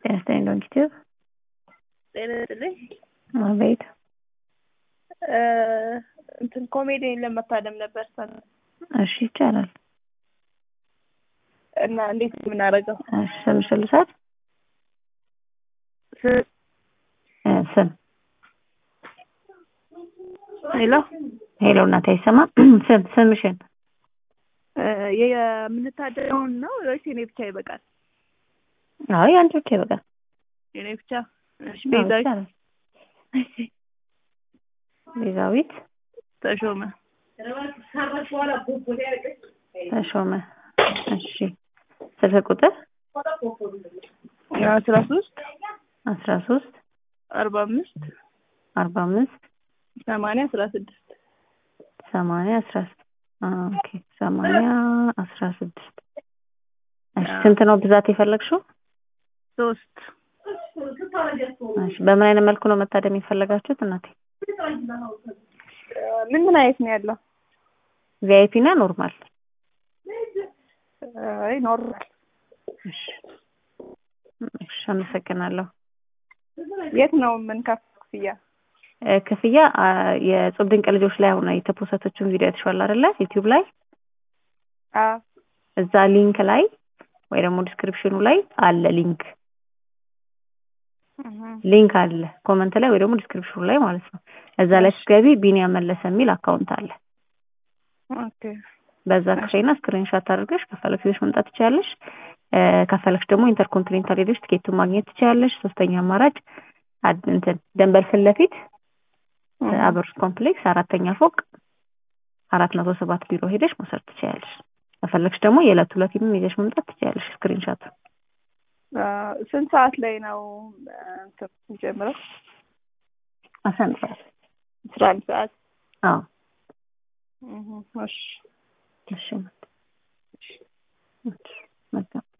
ጤና ይስጥልኝ ዶንኪቲዩብ። ጤና ይስጥልኝ። አቤት። እንትን ኮሜዲን ለመታደም ነበር ሰ እሺ ይቻላል። እና እንዴት ነው የምናደርገው? እሺ ስምሽ ልውሰድ? ስ- እ ስም ሄሎ ሄሎ እናቴ አይሰማም። ስም ስምሽን የምንታደመውን ነው ወይስ የኔ ብቻ ይበቃል? አይ አንቺ ብቻ ይበቃል። የኔ ብቻ እሺ። አዎ፣ ቤዛዊት ይቻላል። ቤዛዊት ተሾመ ተሾመ። እሺ ስልክ ቁጥር አስራ ሶስት አስራ ሶስት አርባ አምስት አርባ አምስት ሰማንያ አስራ ስድስት ሰማንያ አስራ ስድስት ኦኬ ሰማንያ አስራ ስድስት እሺ ስንት ነው ብዛት የፈለግሽው? ሶስት እሺ በምን አይነት መልኩ ነው መታደም የፈለጋችሁት እናቴ? ምን ምን አይነት ነው ያለው? ቪአይፒ እና ኖርማል? አይ ኖርማል። እሺ እሺ አመሰግናለሁ። የት ነው የምንከፍለው ክፍያ? እ ክፍያ አ፣ የጾም ድንቅ ልጆች ላይ አሁን የተፖሰተችውን ቪዲዮ አይተሽዋል አይደለ? ዩቲዩብ ላይ አዎ እዛ ሊንክ ላይ ወይ ደግሞ ዲስክሪፕሽኑ ላይ አለ ሊንክ እህ፣ ሊንክ አለ ኮመንት ላይ ወይ ደግሞ ዲስክሪፕሽኑ ላይ ማለት ነው። እዛ ላይ ስትገቢ ቢኒያም መለሰ የሚል አካውንት አለ። ኦኬ በዛ ክፍያና ስክሪንሾት አድርገሽ ከፈለግሽ ይዘሽ መምጣት ትችያለሽ። እ ከፈለግሽ ደግሞ ኢንተርኮንቲኔንታል ሄደሽ ትኬቱን ማግኘት ትችያለሽ። ሶስተኛ አማራጭ አድ- እንትን ደንበል ፊት ለፊት እህ፣ አበሮች ኮምፕሌክስ አራተኛ ፎቅ አራት መቶ ሰባት ቢሮ ሄደሽ መውሰድ ትችያለሽ። ከፈለግሽ ደግሞ የዕለት ሁለትም ይዘሽ መምጣት ትችያለሽ ስክሪንሾት አ፣ ስንት ሰዓት ላይ ነው አ፣ እንትን የሚጀምረው? አስራ አንድ ሰዓት አስራ አንድ ሰዓት አዎ እህ፣ እሺ እሺ እሺ መልካም